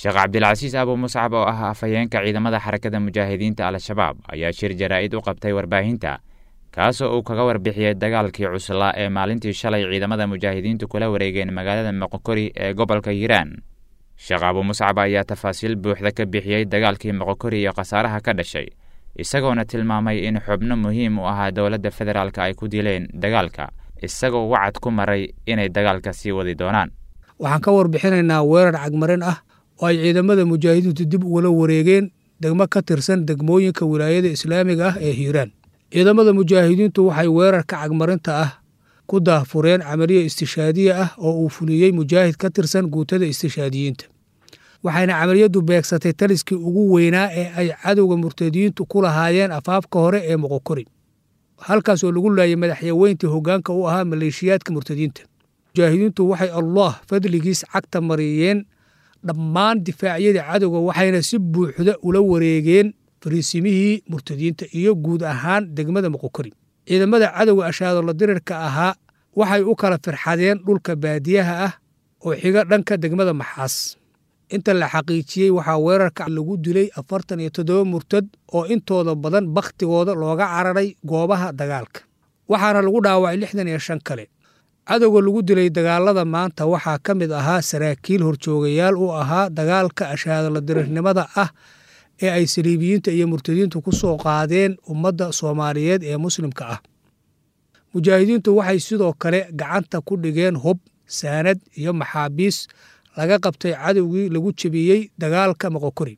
sheekh cabdilcasiis abu muscab oo ah afhayeenka ciidamada xarakada mujaahidiinta al-shabaab ayaa shir jaraa'id u qabtay warbaahinta kaasoo uu kaga warbixiyey dagaalkii cuslaa ee maalintii shalay ciidamada mujaahidiintu kula wareegeen magaalada moqokori ee gobolka hiiraan sheekh abu muscab ayaa tafaasiil buuxda ka bixiyey dagaalkii moqokori iyo khasaaraha ka dhashay isagoona tilmaamay in xubno muhiim u ahaa dowladda federaalk ay ku dileen dagaalka isagoo wacad ku maray inay dagaalka sii wadi doonaan waxaan ka warbixinaynaa weerar cagmarin ah oo ay ciidamada mujaahidiintu dib ugula wareegeen degmo ka tirsan degmooyinka wilaayada islaamiga ah ee hiiraan ciidamada mujaahidiintu waxay weerarka cagmarinta ah ku daahfureen camaliya istishaadiya ah oo uu fuliyey mujaahid ka tirsan guutada istishaadiyiinta waxayna camaliyaddu beegsatay taliskii ugu weynaa ee ay cadowga murtadiyiintu ku lahaayeen afaafka hore ee moqokori halkaas oo lagu laayay madaxyaweyntii hoggaanka u ahaa maleeshiyaadka murtadiinta mujaahidiintu waxay allah fadligiis cagta mariyeen dhammaan difaacyadii cadowga waxayna si buuxda ula wareegeen fariisimihii murtadiinta iyo guud ahaan degmada moqokori ciidamada cadowga ashaadolla dirirka ahaa waxay u kala firxadeen dhulka baadiyaha ah oo xiga dhanka degmada maxaas inta la xaqiijiyey waxaa weerarka lagu dilay afartan iyo toddoba murtad oo intooda badan bakhtigooda looga cararay goobaha dagaalka waxaana lagu dhaawacay lixdan iyo shan kale cadowga lagu dilay dagaalada maanta waxaa ka mid ahaa saraakiil horjoogayaal u ahaa dagaalka ashaadolla dirirnimada ah ee ay saliibiyiinta iyo murtadiintu ku soo qaadeen ummadda soomaaliyeed ee muslimka ah mujaahidiintu waxay sidoo kale gacanta ku dhigeen hub saanad iyo maxaabiis laga qabtay cadowgii lagu jebiyey dagaalka moqokori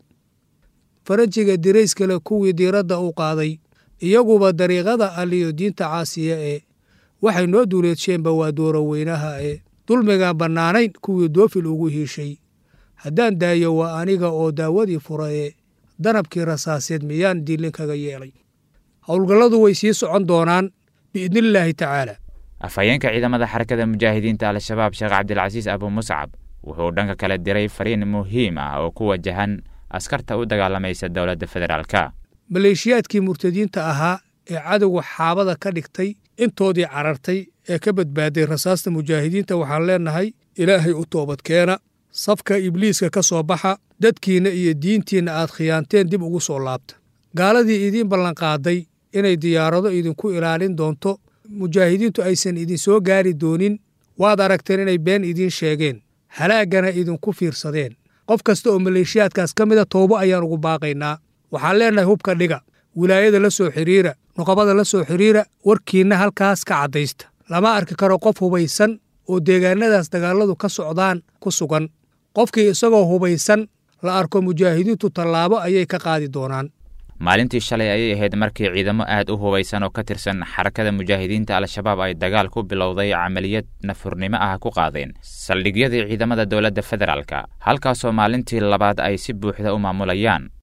farajiga dirayskale kuwii diiradda u qaaday iyaguba dariiqada aliyo diinta caasiya ee waxay noo duuleedsheenba waa dooroweynaha ee dulmigaan bannaanayn kuwii doofil ugu hiishay haddaan daayo waa aniga oo daawadii fura ee danabkii rasaaseed miyaan diilin kaga yeelay howlgalladu way sii socon doonaan biidnillaahi tacaala afhayeenka ciidamada xarakada mujaahidiinta al-shabaab sheekh cabdilcasiis abu muscab wuxuu dhanka kale diray fariin muhiim ah oo ku wajahan askarta u dagaalamaysa dowladda federaalka maleeshiyaadkii murtadiinta ahaa ee cadowga xaabada ka dhigtay intoodii carartay ee ka badbaaday rasaasta mujaahidiinta waxaan leennahay ilaahay u toobadkeena safka ibliiska ka soo baxa dadkiinna iyo diintiinna aad khiyaanteen dib ugu soo laabta gaaladii idiin ballanqaaday inay diyaarado idinku ilaalin doonto mujaahidiintu aysan idinsoo gaari doonin waad aragteen inay been idiin sheegeen halaaggana idinku fiirsadeen qof kasta oo maleeshiyaadkaas ka mida toobo ayaan ugu baaqaynaa waxaan leennahay hubka dhiga wilaayada la soo xidhiira nuqabada la soo xidhiira warkiinna halkaas ka caddaysta lama arki karo qof hubaysan oo deegaanadaas dagaalladu ka socdaan ku sugan qofkii isagoo hubaysan la arko mujaahidiintu tallaabo ayay ka qaadi doonaan maalintii shalay ayay ahayd markii ciidamo aad u hubaysan oo ka tirsan xarakada mujaahidiinta al-shabaab ay dagaal ku bilowday camaliyad nafurnimo ah ku qaadeen saldhigyadii ciidamada dowladda federaalka halkaasoo maalintii labaad ay si buuxda u maamulayaan